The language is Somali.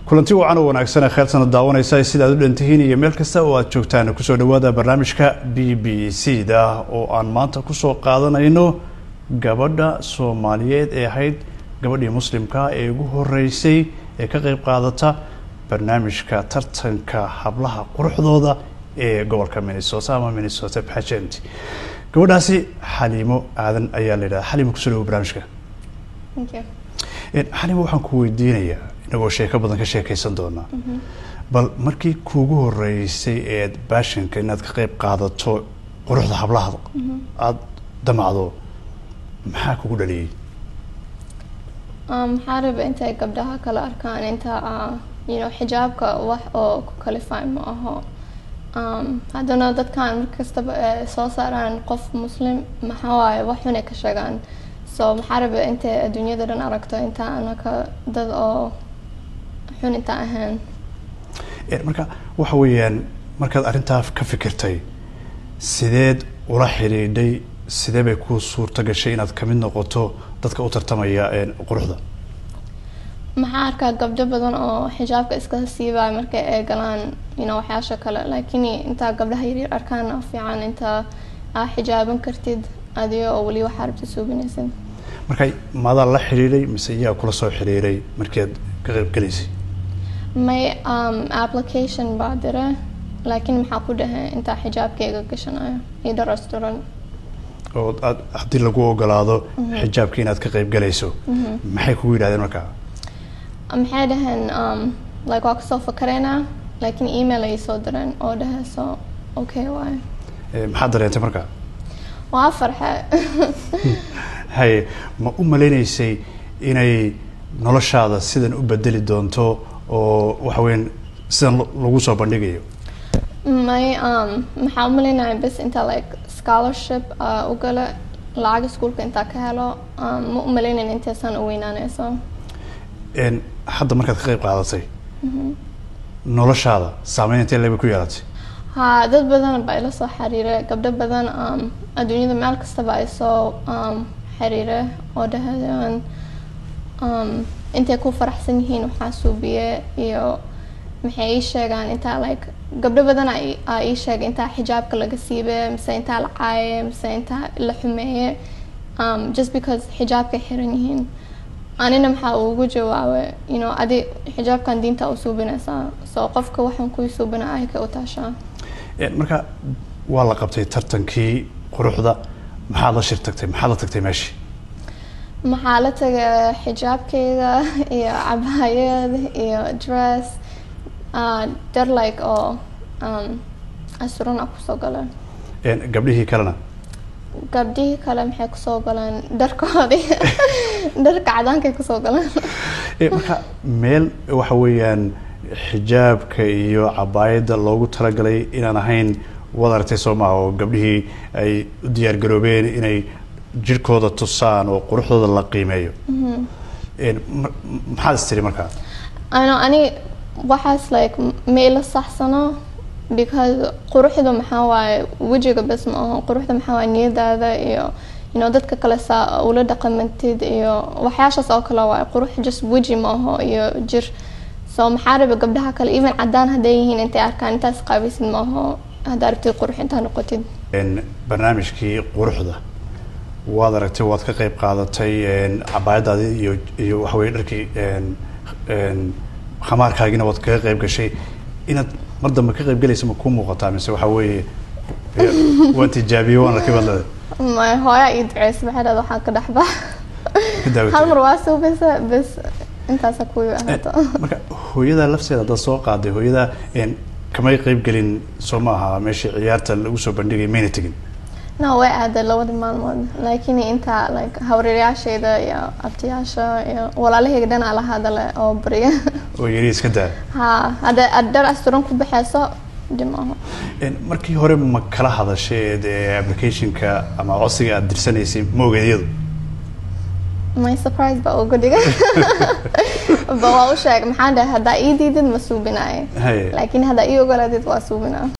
kulanti wacan oo wanaagsan kheeltana daawanaysa sidaad u dhantihiin iyo meel kasta oo aad joogtaan kusoo dhawaada barnaamijka b b c da oo aan maanta kusoo qaadanayno gabadha soomaaliyeed ee ahayd gabadhii muslimka ee ugu horeysay ee ka qeyb qaadata barnaamijka tartanka hablaha quruxdooda ee gobolka minnesota ama minnesota pageant gabadhaasi xaliimo aadan ayaa la yidhahda xaliimo kusoo dhawo barnaamijka xaliimo waxaan ku weydiinayaa inagoo sheeko badan ka sheekeysan doonaa bal markii kuugu horeysay eed baashanka inaad ka qeyb qaadato quruxda hablaha aada damacdo maxaa kugu dhaliyey maxaa raba intay gabdhaha kala arkaan inta you know xijaabka wax oo ku kalifay ma aho haddana dadkan markastaba soo saaraan qof muslim maxaa waaye wax xunay ka sheegaan so maxaa raba intay adduunyada dhan aragto inta anaka dad oo xun inta ahayn marka waxa weeyaan markaad arrintaa ka fikirtay sideed ula xidhiidhay sidee bay ku suurta gashay inaad kamid noqoto dadka u tartamaya quruxda maxaa arkaa gabdho badan oo xijaabka iska siibaya markay ay galaan ino waxyaasha kale laakiin intaa gabdhaha yaryar arkaan fiican intaa aa xijaaban kartid adigo oo weli waxaa rabta suubinaysid marka maadaa la xidhiidhay mise iyaa kula soo xidhiiray markii aad ka qayb gelaysay may application baa dire laakiin maxaa ku dhahay intaa xijaabkayga gashanayo iyo dharasturan oo aad haddii lagu ogolaado xijaabkii inaad ka qayb galayso maxay kugu yidhahdeen markaa maxay dhaheen like waa kasoo fakaraynaa laakiin email ayay soo direen oo dhahayso okay waay maxaad dareentay markaa waa farxe haye ma u maleynaysay inay noloshaada sidan u bedeli doonto oo waxa weyan sidan lagu soo bandhigayo may maxaa u malaynaya bes intaa like scholarship u gala lacag iskuolka intaa ka helo ma u malaynayn intaysaan u weynaanayso hadda markaad ka qayb qaadatay noloshaada saameyn intee leebay ku yeelatay ha dad badan baa ila soo xiriira gabdho badan adduunyada meel kastaba ay soo xiriira oo dhahayaan intay ku faraxsan yihiin waxaa suubiye iyo maxay ii sheegaan intaa like gabdho badan aa ii sheegay intaa xijaabka laga siibe mise intaa la caaye mise intaa la xumeeye just because xijaabkay xiran yihiin anina maxaa ugu jawaabay you know adi xijaabkan diinta u suubinaysaa so qofka waxaan kuy suubina ay ka u taashaa marka waa la qabtay tartankii quruxda maxaad la shir tagtay maxaad la tagtay meeshii maxaa la tagay xijaabkeyga iyo cabaayad iyo dress dar like oo asurana kusoo galeen gabdhihii kalena gabdhihii kale maxay kusoo galeen dharkoodii dharka cadaankay kusoo galeen marka meel waxa weeyaan xijaabka iyo cabaayadda loogu talagalay inaan ahayn waad aragtay soo maha oo gabdhihii ay u diyaar garoobeen inay jirhkooda tusaan oo quruxdooda la qiimeeyo maxaad is tiri markaa ano ani waxaas like ma ila saxsano because quruxda maxaa waaye wejiga bes ma aho quruxda maxaa waaye niyadaada iyo you know dadka kale saa ula dhaqamantid iyo waxyaashaas oo kale waaye qurux just weji ma aho iyo jir so maxaa raba gabdhaha kale even cadaan hadday yihiin intay arkaan intaas qaabaysid ma aho haddaa rabtid qurux intaa noqotid barnaamijkii quruxda waad aragtay waad ka qayb qaadatay cabaayadaadii iyo iyo waxa weye dharkii khamaarkaagiina waad kaga qayb gashay inaad mar dambe ka qayb galaysa ma kuu muuqataa mise waxa weeye waan tijaabiyey waan arkay baad leedahay may hooyaa ii duceysa maxay dhahda waxaan ka dhexbax ka daawatay hal mar waa suubeysa bes intaasa kuwi ahaato marka hooyadaa lafteeda haddaad soo qaaday hooyadaa kamay qayb gelin soo ma aha meeshii ciyaarta lagu soo bandhigay mayna tegin no way aaday labadii maalmood laakiin intaa like hawreeryaashayda iyo abtiyaasha iyo walaalahayga dhanaa la hadale oo bariya oo yari iska daa ha hadda aad dhar asturan ku baxeyso dhib maaha markii hore ma kala hadasheed applicationka ama codsiga aada dirsanaysay ma ogeed iyadu my surprise baa uga dhigay ba waa u sheegay maxaan dhahay haddaa ii diidid ma suubinaayo Haye. laakiin haddaa ii ogolaadid waa suubinaa